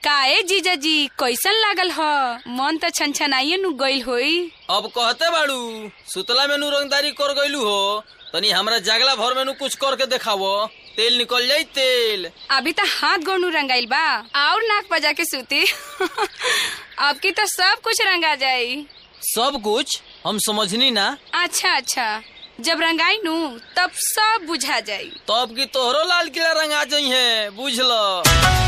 काए जीजा जी कैसन लागल ह मन त छनछनाइए नु गइल होई अब कहते बाड़ू सुतला में नु रंगदारी कर गइलू हो तनी हमरा जागला भर में नु कुछ करके देखावो तेल निकल जाई तेल अभी त हाथ गोड़ू रंगाइल बा और नाक बजा के सूती अब की तो सब कुछ रंगा जाई सब कुछ हम समझनी ना अच्छा अच्छा जब रंगाई नु तब सब बुझा जाई तब की तोहरो लाल किला रंगा जाई है बुझ ल